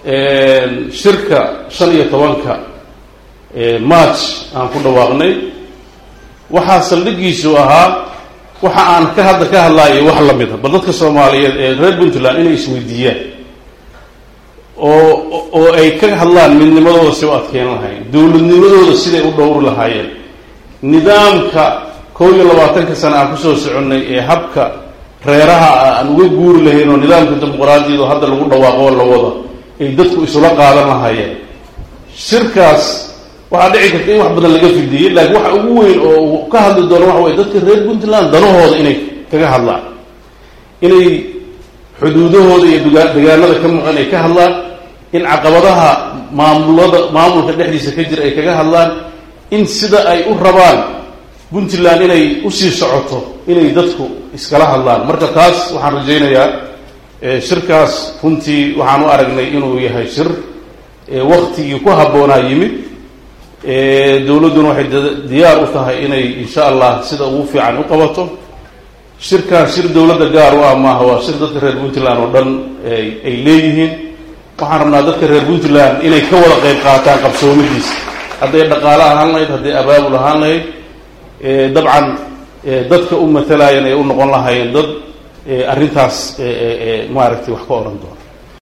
shirka shan iyo tobanka march aan ku dhawaaqnay waxaa saldhigiisu ahaa waxa aan ka hadda ka hadlaayo wax la mida bal dadka soomaaliyeed ee reer puntland inay isweydiiyaan oo oo ay ka hadlaan midnimadooda si u adkeyn lahayn dowladnimadooda siday u dhowri lahaayeen nidaamka kow iyo labaatanka sana aan kusoo soconnay ee habka reeraha aan uga guuri lahayn oo nidaamka dimuqraadiyado hadda lagu dhawaaqo la wada ay dadku isula qaadan lahaayeen shirkaas waxaa dhici karta in wax badan laga fidiyey laakiin waxa ugu weyn oo uu ka hadli doono waxa weye dadka reer puntland danahooda inay kaga hadlaan inay xuduudahooda iyo dugaa degaanada ka maqan ay ka hadlaan in caqabadaha maamulada maamulka dhexdiisa ka jira ay kaga hadlaan in sida ay u rabaan puntland inay usii socoto inay dadku iskala hadlaan marka taas waxaan rajaynayaa shirkaas runtii waxaan u aragnay inuu yahay shir waktigii ku habboonaa yimid dowladduna waxay diyaar u tahay inay insha allah sida ugu fiican u qabato shirkaan shir dowladda gaar u ah maaha waa shir dadka reer puntland oo dhan ay leeyihiin waxaan rabnaa dadka reer puntland inay ka wada qayb qaataan qabsoomidiisa hadday dhaqaale ahaan lahayd hadday abaabul ahaan lahayd dabcan dadka u matalayan ay u noqon lahaayeen dad arrintaas maaragtay wax ka odhan doona